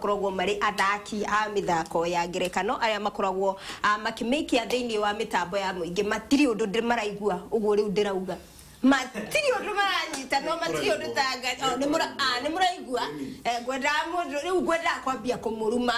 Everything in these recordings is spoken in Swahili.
makoragwo marĩ athaki a mĩthako ya ngerekano arĩa makoragwo ah, makĩmĩikia thĩinĩ wa mĩtambo ya mũingĩ matirĩ ũndũ ndĩ maraigua ũguo rĩu ndĩrauga matirĩ ũndũ maranyita no matirĩ ũndũ tanga oh, nĩ mũra- ah, nĩ mũraigua Eh, ngwendaga mũndũ rĩu ngwendaga kwambia kũmũruma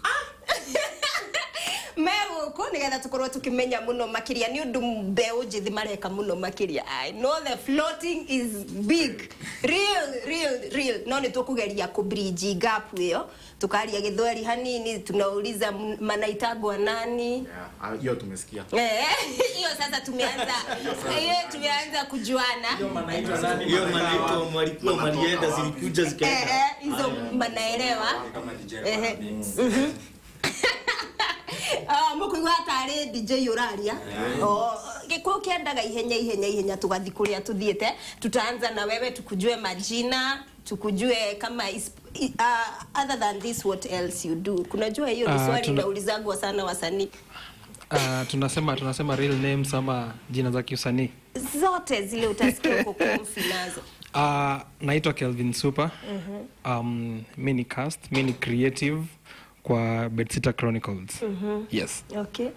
me gũkũ nĩgetha tũkorwo tũkĩmenya mũno makĩria nĩ ũndũ mbeũ njĩthĩ mareka mũno makĩria i know the floating is big real real real no nĩ tũkũgeria kũbridge gap ĩyo tukaria gĩthweri hanini tunauliza m- manaitagwa nani Yeah, ah, hiyo tumesikia Eh, hiyo sasa tumeanza hiyo tumeanza kujuana hiyo manaitwa mwalikuwa malienda zilikuja Eh, zikaenda eh, hizo manaelewa Ehe. Mhm. Ah, mũkũigua tarĩ dj ũraria gĩkũyũ kĩendaga ihenya ihenya ihenya tũgathi kũrĩa tũthiĩte tutaanza na wewe tukujue majina tukujue kama is, i- uh, other than this what else you do kunajua hiyo ni Ah, swali tuna- inaulizagwa sana wasanii Uh, tunasema tunasema real names ama jina za kiusanii zote zile utasikia uko comfy nazo uh, naitwa kelvin super um, mi ni cast mi ni creative kwa bedsita chronicles yes okay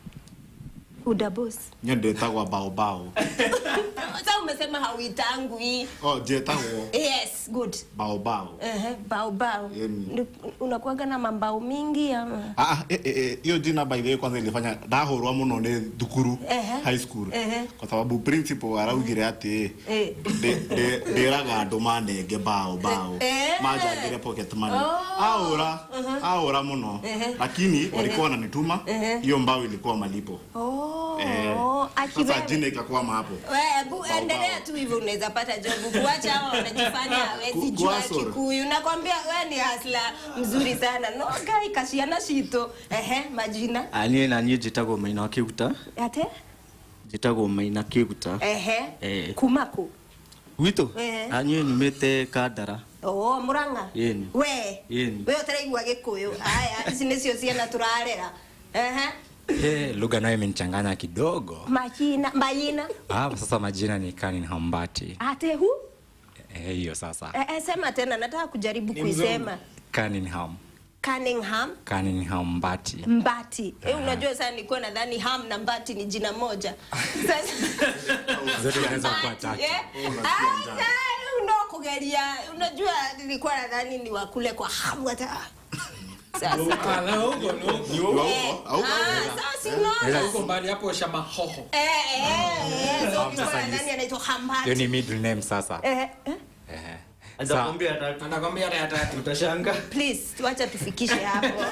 udabos nyo ndĩtagwa baobao sa umesema hauitangwi oh, njĩtagwo yes good baobao Ehe, bao bao Yaani. Ni- unakuwaga na mambao mingi ama Ah, ah, eh, eh, eh, hiyo jina by the way kwanza ilifanya ndahũrwa muno nĩ thukuru Ehe. high school Ehe. kwa sababu principal araugire atĩ Eh. ndĩ- ndĩ- ndĩraga andũ manenge bao bao Eh. manjangire pocket money Oh. aũra aũra muno lakini walikuwa wananituma hiyo mbao ilikuwa malipo oh, Eh, aki sasa wewe. jina ikakwama hapo Wewe, bu- Bao, endelea bao. tu hivyo unaweza pata jobu kuacha hao wanajifanya hawezi Ku- jua kuhustle. kikuyu nakwambia wewe ni hasla mzuri sana no gai kashiana shito ehe majina aniä na niä njä tagwo maina wa kä guta ate njä tagwo maina kä guta ehe Eh. kumaku gwitå Eh. aniä numä te kandara oh muranga Yeni. we Yeni. we utaraigua gikuyu aya ici nicio ciana turarera ehe Eh, lugha nayo imenichanganya kidogo. majina majina Ah, sasa majina ni Kanin Hambati. ate hu Eh, hiyo sasa. Eh, eh, sema tena nataka kujaribu kuisema Cunningham. Cunningham Cunningham Mbati. Mbati. Eh, unajua sasa nilikuwa nadhani Ham na Mbati ni jina moja. Sasa Zote zinaweza kuwa Mbati, tatu. eh? Ah, sasa unakugeria. Unajua nilikuwa nadhani ni wakule kwa hamu hata. Sasa. Eh, ah, sasa unaona? mbali hapo shamahoho Eh, eh, eh, so nilikuwa sasa ni- nadhani anaitwa Hiyo Hambati. ni middle name sasa. Eh, eh. Eh. Sa, atakwambia tatu anakwambia ya tatu utashanga Please, tuacha tufikishe hapo.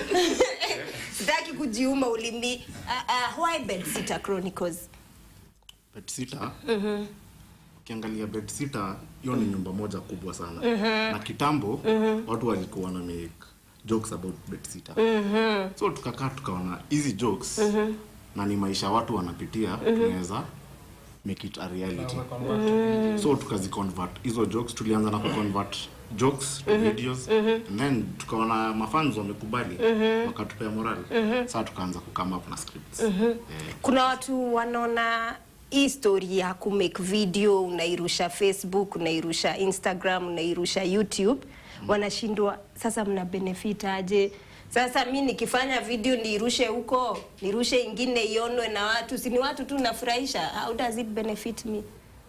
Sitaki kujiuma ulimi. Uh, uh, why Bedsitter Chronicles? bedsitter ukiangalia bedsitter hiyo ni nyumba moja kubwa sana na kitambo watu walikuwa wana make jokes about bedsitter so tukakaa tukaona hizi jokes na ni maisha watu wanapitia tunaweza make it a reality so tukaziconvert hizo jokes tulianza na kuconvert jokes to videos and then tukaona mafans wamekubali wakatupea morali saa tukaanza kukama up na scripts eh, kuna watu wanaona hii story ya kumake video unairusha facebook unairusha instagram unairusha youtube wanashindwa sasa mna benefit aje sasa mi nikifanya video niirushe huko nirushe ingine ionwe na watu si ni watu tu nafurahisha how does it benefit me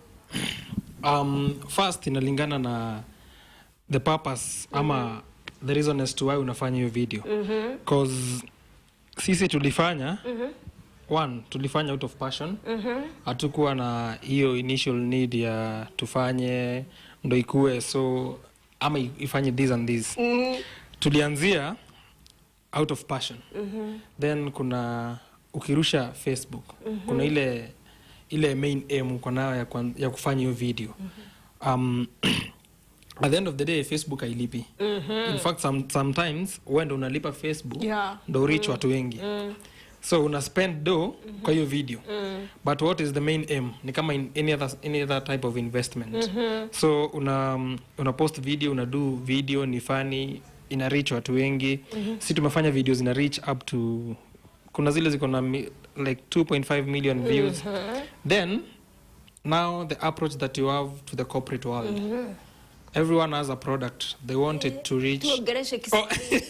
um, first inalingana na the purpose ama the reason as to why unafanya hiyo video cause sisi tulifanya one tulifanya out of passion hatukuwa na hiyo initial need ya tufanye ndo ikue so ama i- ifanye this and this tulianzia out of passion then kuna ukirusha facebook kuna ile ile main aim uko nayo ya, kwan- ya kufanya hiyo video um, at the end of the day facebook hailipi in fact some, sometimes uenda unalipa facebook Yeah. ndo reach watu wengi so una spend do kwa hiyo video but what is the main aim ni kama in any other, any other type of investment so una, um, una post video una do video ni funny ina reach watu wengi si tumefanya video zina reach up to kuna zile ziko na mi, like 2.5 million views then now the approach that you have to the corporate world everyone has a product they want it to reach tuongereshe Kiswahili.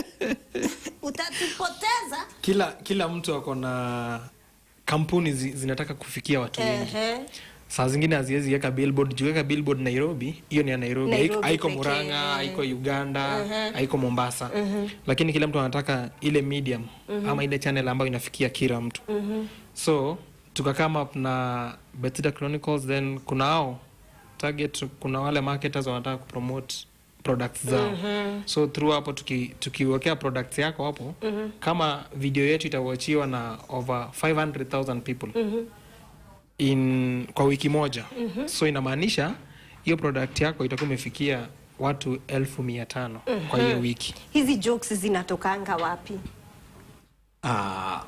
utatupoteza kila kila mtu ako na kampuni zi, zinataka kufikia watu wengi Ehe. saa zingine haziwezi weka billboard juweka billboard nairobi hiyo ni ya nairobi, Nairobi Haiko- haiko pekee, muranga eh. haiko uganda haiko mombasa lakini kila mtu anataka ile medium ama ile channel ambayo inafikia kila mtu so tukakama up na Bethesda chronicles then kuna hao target kuna wale marketers wanataka kupromote products zao so through hapo tuki- tukiwekea products yako hapo kama video yetu itawachiwa na over 500000 people in kwa wiki moja so inamaanisha hiyo product yako itakuwa imefikia watu elfu mia tano kwa hiyo wiki hizi jokes zinatokanga wapi Ah,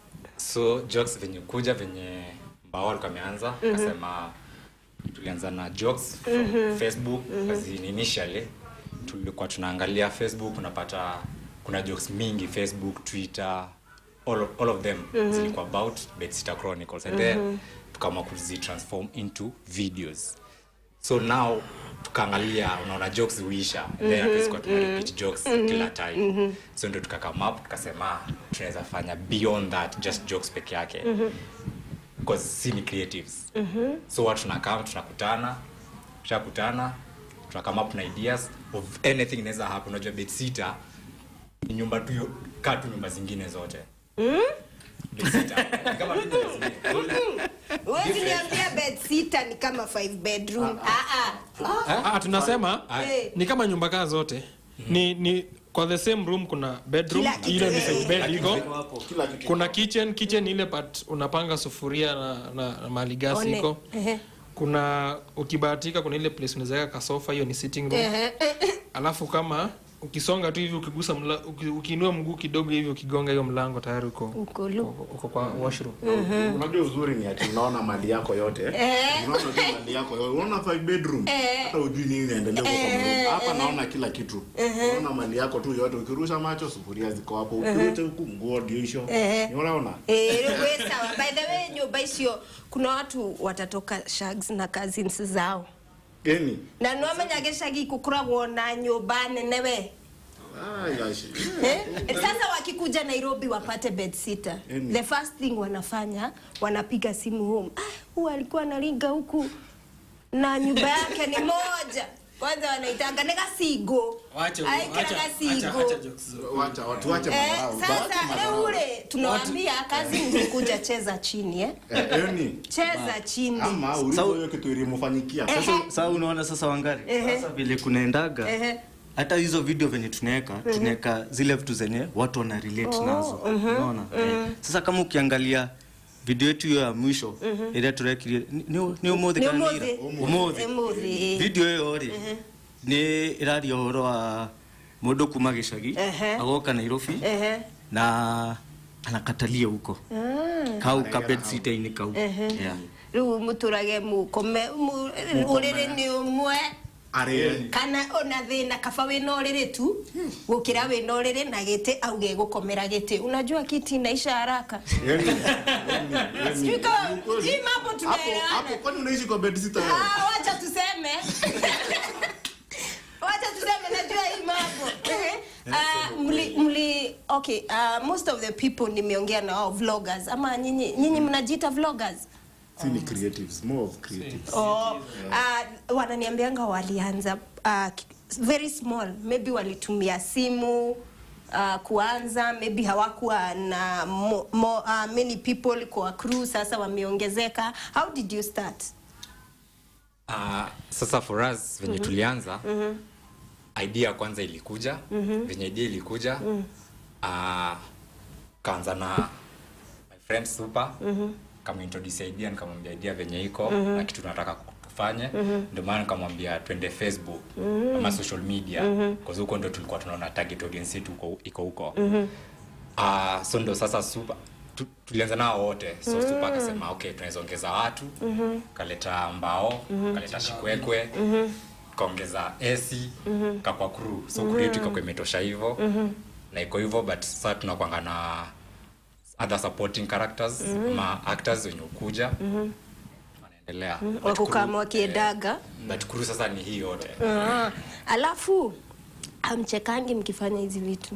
so jokes venye kuja venye mbao alikuwa ameanza akasema tulianza na jokes from facebook as in initially tulikuwa tunaangalia facebook unapata kuna jokes mingi facebook twitter all of, all of them zilikuwa about bedsitter chronicles and then tukaamua kuzitransform into videos so now tukaangalia unaona jokes huisha and then hatuwezi kuwa tuna repeat jokes kila time so ndo tukakame up tukasema tunaweza fanya beyond that just jokes peke yake because si ni creatives so watu tunakam tunakutana tushakutana tunakame up na ideas of anything inaweza happen unajua bedsitter ni nyumba tu yo- kaa tu nyumba zingine zote Bedsitter, ni kama tu nyumba zingine. Huwezi niambia bed sita ni kama five bedroom. Ah, ah. ah, tunasema Eh. ni kama nyumba kaa zote ni, ni kwa the same room kuna bedroom Kila kitu, ile ni eh. side bed iko kila kitu kuna kitchen kitchen ile part unapanga sufuria na, na, na mali gasi One. iko Ehe. kuna ukibahatika kuna ile place unaweza weka kasofa hiyo ni sitting room Ehe. alafu kama ukisonga tu hivi ukigusa mla, uki, ukiinua mguu kidogo hivi ukigonga hiyo mlango tayari uko Uko lu. uko, uko kwa washroom unajua uzuri ni ati unaona mali yako yote unaona tu mali yako yote unaona five bedroom hata ujui nini inaendelea huko kwa mroom. hapa naona kila kitu unaona mali yako tu yote ukirusha macho sufuria ziko hapo ukirusha huku nguo ndio hizo unaona Eh, we sawa. By the way, nyumba icio kuna watu watatoka shags na cousins zao geni na nwamenya gicagi gukoragwo na nyumba nene we Ai, gosh. Eh? sasa wakikuja nairobi wapate bedsitter Yaani. the first thing wanafanya wanapiga simu home ah, huu alikuwa analinga huku na nyumba yake ni moja kwanza wanaitanga ni gasigo aikira gasigo wacha watu wache Eh, madharau. sasa Wacha madharau. leo ule tunawaambia kazi nikuja cheza chini eh? Eh, yani cheza chini ama ulizo hiyo kitu ilimfanyikia Eh. sasa sasa unaona sasa wangari Ehe. sasa vile kunaendaga Ehe. hata hizo video venye tunaweka tunaweka zile vitu zenye watu wana relate nazo unaona Eh. sasa kama ukiangalia video yetu hiyo ya mwisho ile turekirie ni- ni ni umuthi Ni kana umuthi. ira umuthi Umuthi. video ĩyo rĩ nĩ ĩraria ũhoro wa mũndũ kuma gĩcagi Ehe. agoka nairobi Ehe. na anakatalia huko kau kabetsitainĩ kau Yeah. rĩu mũtũrage mũkome ũrĩrĩ nĩ ũmwe Arĩ- kana ona thĩna kaba wĩna ũrĩrĩ tu gũkĩra wĩna ũrĩrĩ na gĩtĩ au gegũkomera gĩtĩ unajua kiti inaisha haraka yani- yani- yani- Sijui kama- ni ukweli. hii mambo Hapo- tunaelewana. hapo kwani unaishi kwa bed sitter wewe? Ah, wacha tuseme wacha tuseme najua hii mambo Ehe. Ah, mli, mli okay uh, most of the people nimeongea na wao vloggers ama nyinyi nyinyi mnajiita vloggers Si ni creatives, more of creatives. oh, uh, wananiambianga walianza uh, ki- very small maybe walitumia simu uh, kuanza maybe hawakuwa na mo, mo, uh, many people kwa crew sasa wameongezeka how did you start Ah, sasa for us venye tulianza idea ya kwanza ilikuja venye idea ilikuja ah, kaanza na my friend super kama introduce idea nikamwambia idea venye iko na kitu nataka tufanye ndio maana nikamwambia twende facebook ama social media kwa huko ndo tulikuwa tunaona target audience yetu uko- iko huko Ah, so ndo sasa super tu, tulianza nao wote so super akasema okay tunaweza ongeza watu kaleta mbao kaleta shikwekwe kaongeza esi kakwa crew so crew yetu ikakuwa imetosha hivyo na iko hivyo but sasa tunakwanga na other supporting characters ama actors wenye ukuja inaendelea But wakukama kuru- wakiedaga but kuru sasa ni hii yote Ah, alafu amchekangi mkifanya hizi vitu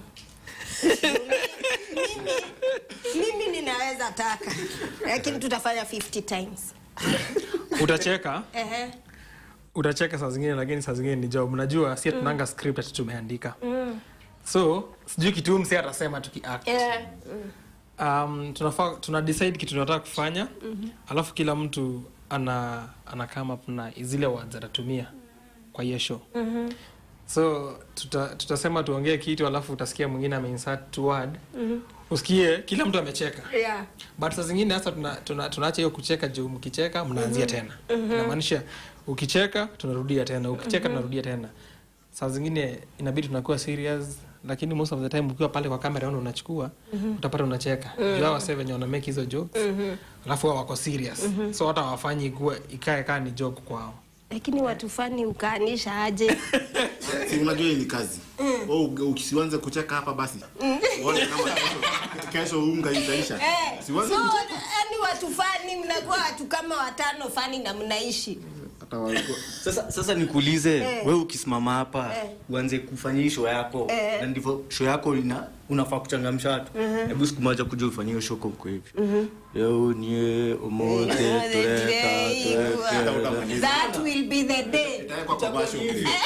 mimi, mimi ninaweza taka lakini tutafanya 50 times utacheka Ehe. utacheka saa zingine lakini saa zingine ni job najua si tunanga script ati tumeandika so sijui kitu msi atasema tukiact Eh, um, tunafaa tuna decide kitu tunataka kufanya alafu kila mtu ana ana come up na zile words atatumia kwa hiyo show so tuta, tutasema tuongee kitu alafu utasikia mwingine ameinsert two word usikie kila mtu amecheka yeah. but saa zingine hasa tunaacha tuna, tunaacha hiyo kucheka juu mkicheka mnaanzia tena inamaanisha ukicheka tunarudia tena ukicheka tunarudia tena saa zingine inabidi tunakuwa serious lakini most of the time ukiwa pale kwa kamera ona unachukua utapata unacheka juu hawa sasa venye wana make hizo jokes alafu wao wako serious so hata wafanyi ikuwe ikae kaa ni joke kwao lakini watu fani ukaanisha aje si unajua hii ni kazi oh, ukisianze kucheka hapa basi uone kama kesho- kesho unga itaisha Eh, siwanze so kucheka yani watu fani mnakuwa watu kama watano fani na mnaishi hata walikuwa sasa sasa nikuulize Eh. we ukisimama hapa Eh. uanze kufanya hii show yako Eh. na ndivyo show yako ina unafaa kuchangamsha watu hebu siku moja kuja ufanyie hiyo show kwa uko hivi leo nie omote Eh, tureka eh, tureka utamaliza. that will be the day itawekwa kwa basho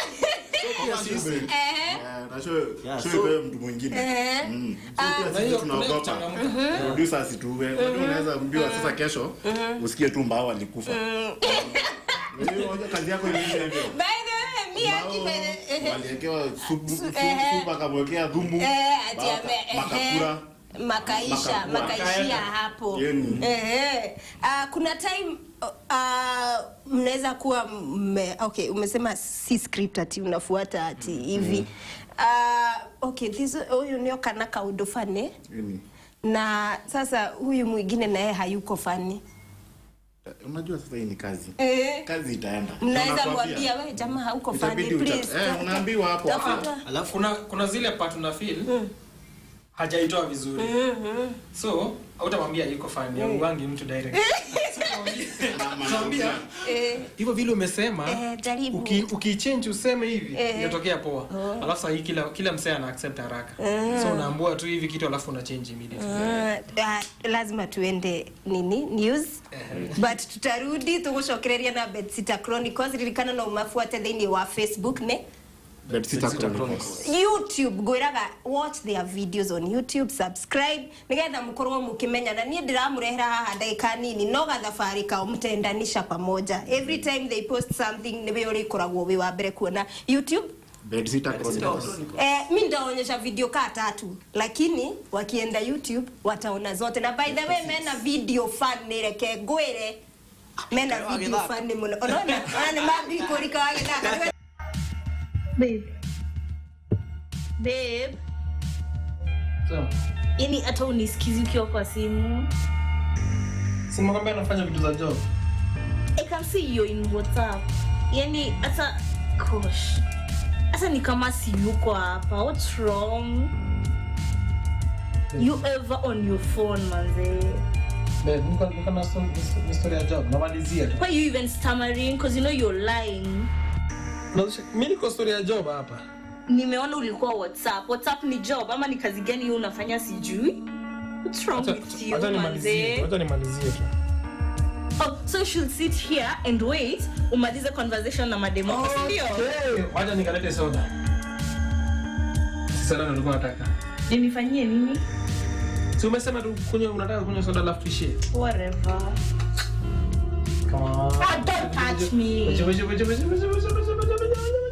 Ehe. na show Yeah, show so- ipewe mtu mwingine Eh. Mm. Ah. So pia Na hiyo- sisi kuna hiyo tunaogopa kuchangamka. producer asituue unajua unaweza ambiwa sasa kesho usikie tu mbao alikufa Unajua, unajua kazi yako iliisha hivyo By the way, mi Mbao aki by the- ehe. waliekewa supu Su- supu- ehe. supu akamwekea dhumbu Eh, ati Mbao ame- aka- makakura ehe. makaisha Makakura. makaishia hapo Yeni. Ehe. Ah, kuna time uh, mnaweza kuwa mme, okay umesema si script ati unafuata ati hivi Ah, okay this huyu nio kana kaundo fane Yeni. na sasa huyu mwingine naye hayuko fani unajua sasa hii ni kazi Eh. kazi itaenda mnaweza Unakwambia. mwambia we jamaa hauko fani Itabidi ucha- please eh, unaambiwa hapo tafuta alafu kuna, kuna zile part una feel hajaitoa vizuri so autamwambia iko fani auangi mtu direct Tuambia eh, hivyo vile umesema Eh, jaribu. uki- ukiichange useme hivi Eh. inatokea poa alafu sahii kila, kila msee ana accept haraka so unaambua tu hivi kitu alafu una change immediately Ah, ah, lazima tuende nini news but tutarudi tugucokereria na bedsita chronicles ririkana no mafuate thiini wa facebook ne Bed Sitter Chronicles. youtube ngwiraga watch their videos on youtube subscribe nigetha mukorwo mukimenya na niä ndä ramå haha ndagä nini no gathabarä kao mtendanisha pamoja every time they post something nä we å rä koragwo wä wa mbere kuona youtube Bed Sitter Chronicles. Eh, mi ndaonyesha video kaa tatu lakini wakienda youtube wataona zote na by the way mena video fan nireke ngwire mena video fan ni muno unaona ona ni mambikũrika wa gĩthaka Babe. Babe. so, Yani hata unisikizi ukiwa kwa simu. simakwambia anafanya vitu za job I can see you in WhatsApp. Yani hata gosh. Hata ni kama si yuko hapa. What's wrong? You ever on your phone manze? Babe, niko- niko na sto- ni story ya job namalizia tu Why you even stammering? Because you know you're lying. Unazisha- mi niko story ya job hapa Nimeona ulikuwa WhatsApp. WhatsApp ni job ama ni kazi gani hiyo unafanya sijui? What's wrong Acha- with you acha nimalizie tu, manze? acha nimalizie tu Oh, so you should sit here and wait umalize conversation na mademo wako, si ndio? Okay, wacha nikalete soda soda ndo nilikuwa nataka Nimefanyie nini? si umesema tu kunywa unataka kunywa soda alafu tuishie Whatever. Come on. Ah, don't touch me. Weche, weche, weche, weche, weche, weche, weche, weche, weche, weche, weche, weche.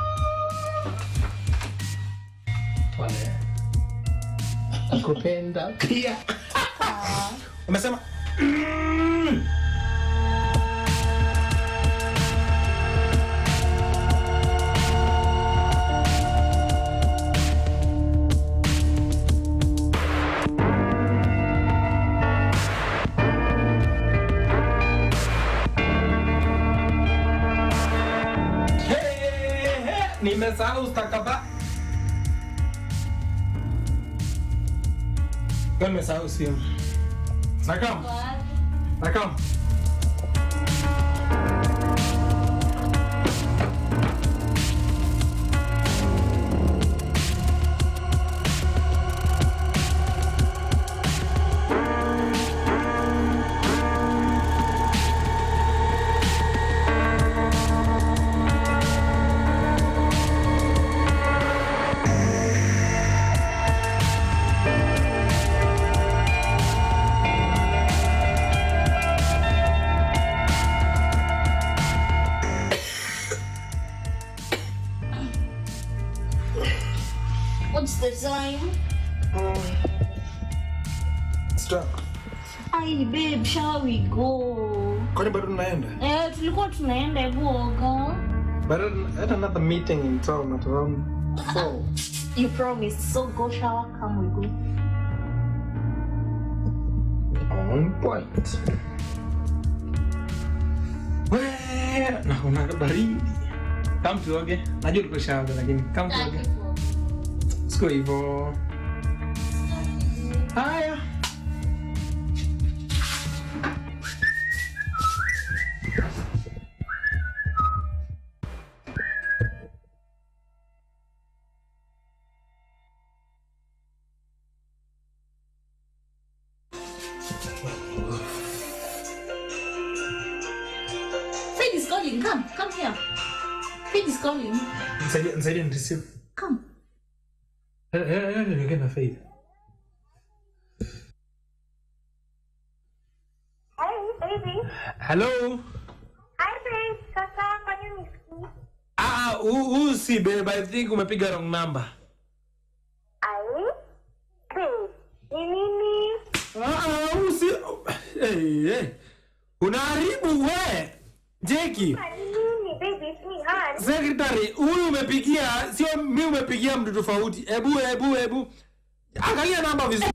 Pole. Nakupenda pia umesema Hey, hey, nimesahau stakaba nimesahau simu nakam nakam What's the time? Ai babe, shall we go? kwani bado tunaenda Eh, tulikuwa tunaenda hebu oga. but I had another meeting in town at around four You promised, so go shower, come we go. on point Wee, naona baridi kam tuoge najua tukushaoga lakini kam tuoge siko hivo haya Faith is calling, come, come here. Faith is calling. Nisaidie- nisaidie nireceive. Come. Eh, eh, eh, niongee na Faith. Hey, baby. hello Hi, babe. Sasa kwa nini nisikii? Ah, huu huu si babe i think umepiga wrong number Ai? Babe, ni nini? Ah, huu si hey, hey. unaharibu we jeki Kwa nini, baby? It's me, Han. secretary huyu umepigia sio mi umepigia mtu tofauti hebu hebu hebu angalia namba vizuri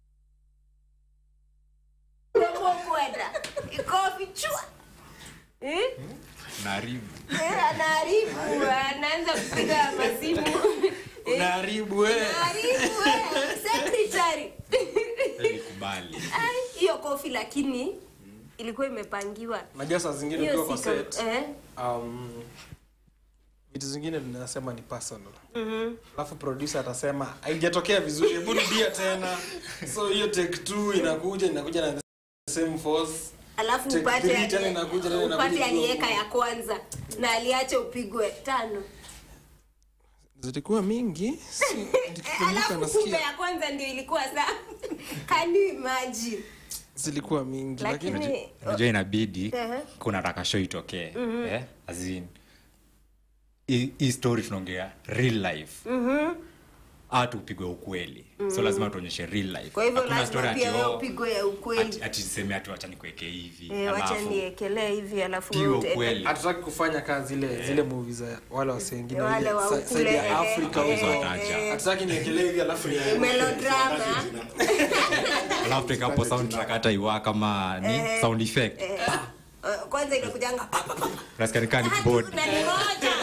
kwenda ikofi chua Eh? naharibu Eh, anaharibu anaanza kupiga masimu Eh, unaharibu we anaharibu eh, secretary ilikubali Ai, hiyo kofi lakini ilikuwa imepangiwa najua saa zingine hiyo ukiwa kwa si set kama- eh, um, vitu zingine tunasema ni personal alafu producer atasema haijatokea vizuri hebu rudia tena so hiyo take two inakuja inakuja na the same force alafu Take upate three, tena inakuja, tena inakuja upate ikiwa aliweka kubwa. ya kwanza na aliacha upigwe tano zilikuwa mingi si- nikikumbuka alafu kumbe nasikia ya kwanza ndio ilikuwa saa can you imagine zilikuwa mingi lakini lakini unajua inabidi Ehe. kuna taka show itokee eh? As in, hii hii story tunaongea real life mm tupigwe ukweli so lazima tuonyeshe real life kwa hivyo Hakuna story lazima ati, pia oh, wewe upigwe ya ukweli ati- ati siseme ati wacha nikuweke hivi Eh, wacha alafu niekelee hivi alafu piwe wewe utaenda- ukweli hatutaki kufanya kazi zile zile movie za wale wase wengine Wale ile wa sa- ukule, side ya eh, Afrika eh, huko. eh, hatutaki niekelee hivi alafu ni melodrama alafu tekapo soundtrack hata iwa kama ni sound effect Eh, kwanza inakujanga pa, pa, pa, unasikia ni kama ni tatu keyboard. na ni moja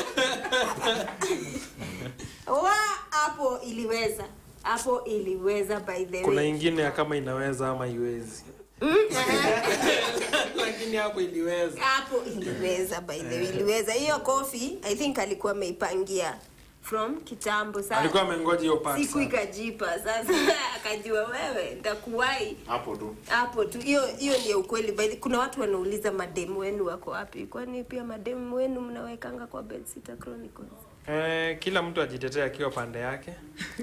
wa hapo iliweza hapo iliweza by the kuna way ingine ya kama inaweza ama iwezi lakini hapo iliweza hapo iliweza by the way iliweza hiyo kofi i think alikuwa ameipangia from kitambo alikuwa sana amengoja hiyo part siku sana. ikajipa sasa akajua wewe ntakuwai hapo tu hapo tu hiyo hiyo ni ya ukweli by the- kuna watu wanauliza mademu wenu wako wapi kwani pia mademu wenu mnawekanga kwa Bedsitter Chronicles eh, kila mtu ajitetea akiwa pande yake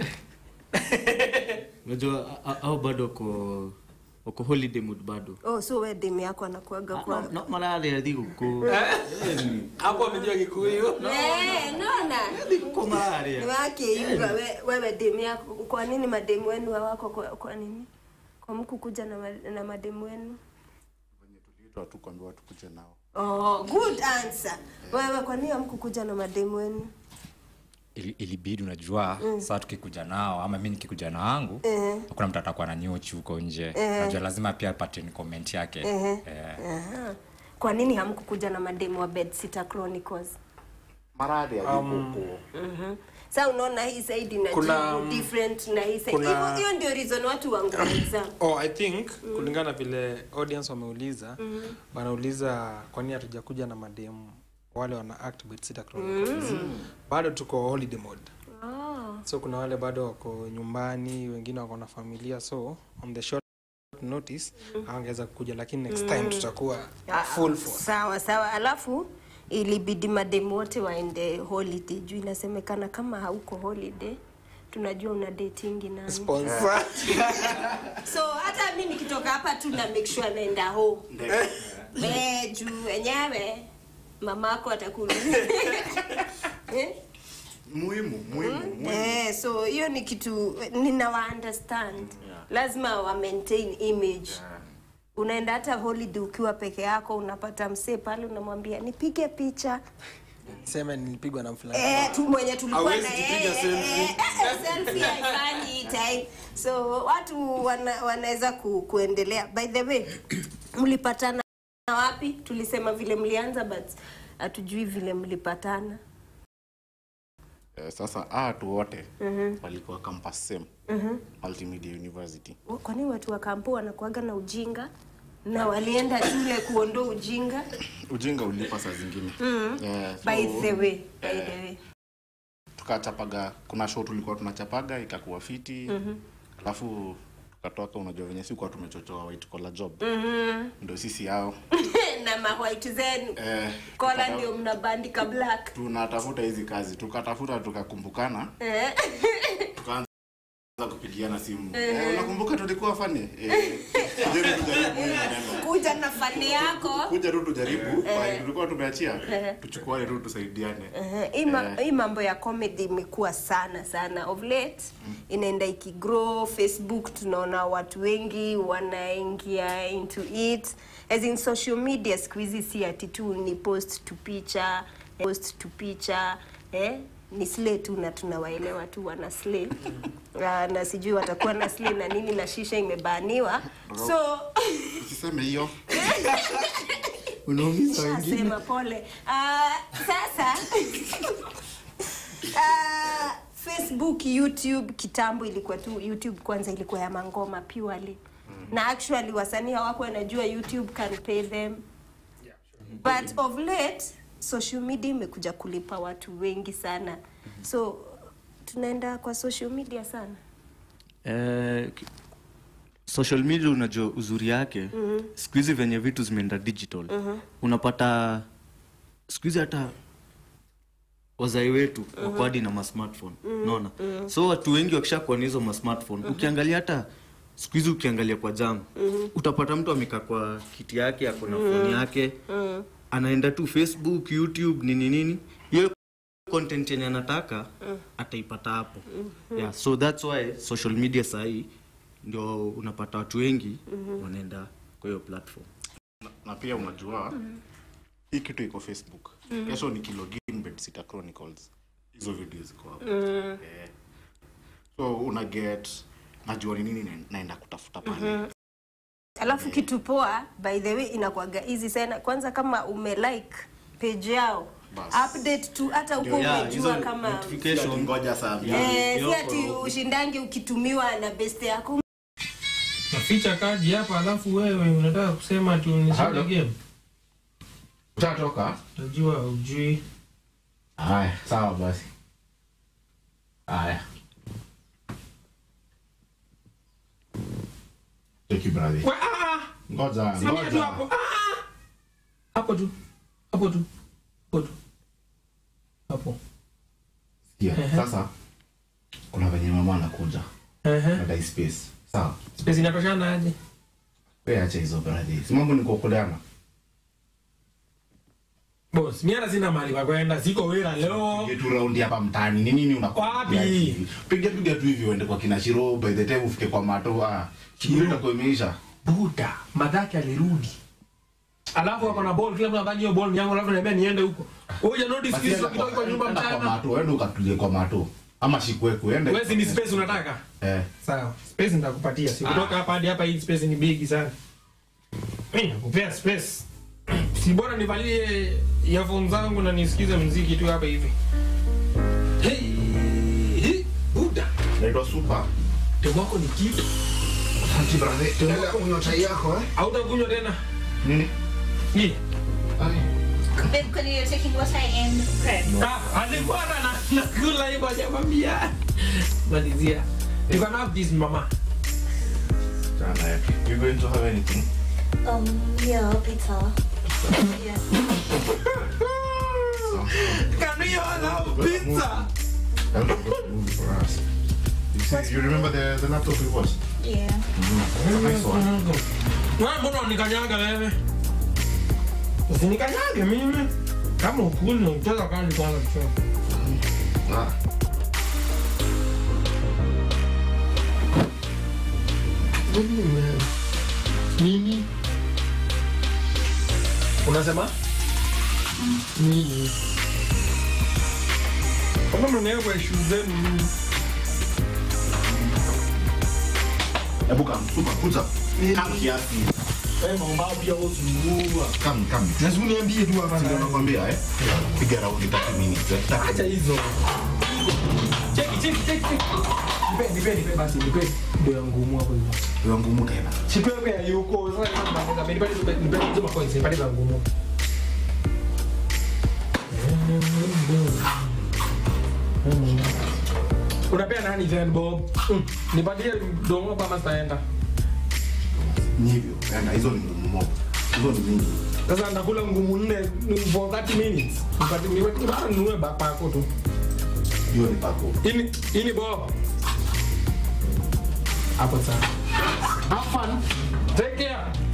unajua a- a- au bado wako wako holiday mood bado oh so we demu yako anakuaga kwa no malale ya thigũkũ hapo amejua kikuyu Eh, naona thigũkũ malaria wake yuga we- wewe demu yako kwa nini mademu wenu hawako kwa, kwa nini kwa mku kuja na, ma- na mademu wenu tuliitwa tu kuambiwa tukuje nao oh, good answer wewe kwa nini hamkukuja na mademu wenu Ili- ilibidi unajua saa tukikuja nao ama mi nikikuja na wangu hakuna mtu atakuwa na nyochi huko nje najua lazima pia apate ni comment yake Eh. Aha. kwa nini hamkukuja na mademu wa Bedsitter Chronicles maradi alikuko sa unaona hii side ina Kuna, jibu different na hii side kuna- hivyo hiyo ndio reason watu wangeuliza oh, i think kulingana vile audience wameuliza wanauliza kwa nini hatujakuja na mademu wale wana act Bedsitter Chronicles bado tuko holiday mode so kuna wale bado wako nyumbani wengine wako na familia so on the short notice hawangeweza kuja lakini next time tutakuwa full force sawa sawa alafu ilibidi mademu wote waende holiday juu inasemekana kama hauko holiday tunajua una datingi nani sponsor so hata mi nikitoka hapa tu na make sure naenda home Eh, juu wenyewe mamako atakuuliza Eh? muhimu muhimu muhimu Eh, so hiyo ni kitu ninawa understand Yeah. lazima wa maintain image unaenda hata holiday ukiwa peke yako unapata msee pale unamwambia nipige picha sema nilipigwa na mfulani eh, tu mwenye tulikuwa Hawezi na kupiga yeye selfie. eh, eh, selfie haifanyi hii time so watu wana, wanaweza ku, kuendelea by the way mlipatana wapi tulisema vile mlianza but hatujui vile mlipatana eh, sasa hawa watu wote walikuwa campus same multimedia university kwani watu wa kampo wanakuaga na ujinga na walienda shule kuondoa ujinga ujinga ulipa saa zingine Eh, so, by the way by eh, the way tukachapaga kuna show tulikuwa tunachapaga ikakuwa fiti alafu tukatoka unajua venye sikuwa tumechochoa white collar job ndo sisi hao na mahwait zenu eh, kola tukata- ndio mnabandika black tunatafuta hizi kazi tukatafuta tukakumbukana Eh. tukaanza kupigiana simu eh, unakumbuka tulikuwa fani eh, kuja tu tujaribu hii maneno. kuja na fani yako kuja tu tujaribu pale tulikuwa tumeachia tuchukuane tu tusaidiane Eh, hii ma- hii mambo ya comedy imekuwa sana sana of late inaenda ikigrow facebook tunaona watu wengi wanaingia into it as in social media siku hizi si ati tu ni post to picha post to picha eh? ni slay tu na tunawaelewa tu wana slay uh, na sijui watakuwa na slay na nini na shisha imebaniwa so usiseme hiyo Shasema pole. Uh, sasa uh, Facebook, YouTube kitambo ilikuwa tu YouTube kwanza ilikuwa ya mangoma purely. Na actually wasanii hawako wanajua YouTube can pay them. But of late social media imekuja kulipa watu wengi sana. So tunaenda kwa social media sana. Eh, ki- social media unajua uzuri yake mm-hmm. siku hizi venye vitu zimeenda digital mm-hmm. unapata siku hizi hata wazai wetu mm-hmm. wako hadi na masmartphone mm-hmm. naona mm-hmm. so watu wengi wakishakuwa na hizo masmartphone mm-hmm. ukiangalia hata siku hizi ukiangalia kwa jam mm-hmm. utapata mtu amekaa kwa kiti yake ako na mm-hmm. foni yake mm-hmm. anaenda tu facebook youtube nini nini hiyo content yenye anataka ataipata hapo yeah, so that's why social media sahii ndio unapata watu wengi wanaenda kwa hiyo platform na pia unajua hii kitu iko facebook kesho nikilogin bedsitter chronicles hizo video ziko hapo eh, so una get najua ni nini na- naenda kutafuta pale Alafu kitu poa by the way inakuwaga easy sana. Kwanza kama umelike page yao Bas. update tu hata huko Yeah, umejua hizo kama notification. Ati ngoja saa mbili. eh, si Yoko. ati ushindangi ukitumiwa na best yako naficha kadi hapa alafu wewe unataka kusema tu nishinde game Utatoka? utajua ujui Haya, sawa basi. Haya. Cheki brother. We, ah, Ngoja, simamia tu ngoja. hapo ah! hapo tu hapo tu hapo tu hapo Sikia, sasa kuna venye mama anakuja. Ehe. Nadai space. Sawa. space inatoshana aje Wewe acha hizo brother. Si mambo ni kuokoleana. boss mimi hata sina mahali pa kwenda siko wera leo Piga tu raundi hapa mtaani. Ni nini unakuwa? Wapi? Piga piga tu hivi uende kwa kina Shiro by the time ufike kwa mato. Ah, shughuli itakuwa imeisha. buda madhake alirudi alafu ako na ball kila mtu anadhani hiyo ball ni yangu alafu niambia niende huko huja notice Basi kitu enda kitoka kwa nyumba enda kwa mchana mato, enda ukatulie kwa mato. Ama shikwekwe, ende. wewe si ni space unataka Eh. sawa space nitakupatia si kutoka hapa hadi hapa hii space ni big sana mimi nakupea space si bora nivalie earphone zangu na nisikize muziki tu hapa hivi hey, hey, buda Naitwa Super. demu wako ni kitu Asante brother. Endelea kunywa chai yako eh. hautakunywa tena Nini? hii Ai. Because you're taking what I am pregnant. Ah, alikuwa na na- nakula hivyo hajamwambia malizia you can have this mama Sana yake. You going to have anything? Um, yeah, pizza. yeah. can we all have pizza That was a good movie for us. You see, you remember the, the laptop we watched? Yeah. It's a nice one. wewe mbona unikanyaga wewe usinikanyage mimi kama ukuli unacheza kani kwanza kichwa Ah. nini unasema nini kama mnaekwa ishu zenu nini Hebu kam, super, kuja. Kam kiasi. mambo pia usumbua Kam, kam. lazima niambie tu hapa Ndio na nakwambia eh. Piga raundi 30 minutes. eh. acha hizo cheki cheki cheki cheki. nipe nipe nipe basi nipe ndio ya ngumu hapo hivyo Ndio ngumu tena. sipepe ya yuko sasa nipa nipa nipa nipa hizo macoins nipa za ngumu unapea nani then bob Mm, nipatie domo kama sitaenda Ni hivyo. Yaani hizo ni ngumu mob. Hizo ni mingi. sasa ndakula ngumu nne for 30 minutes nipatie nipatie bado ninunue bakpako tu Hiyo ni pako. ini ini bob hapo sana have fun take care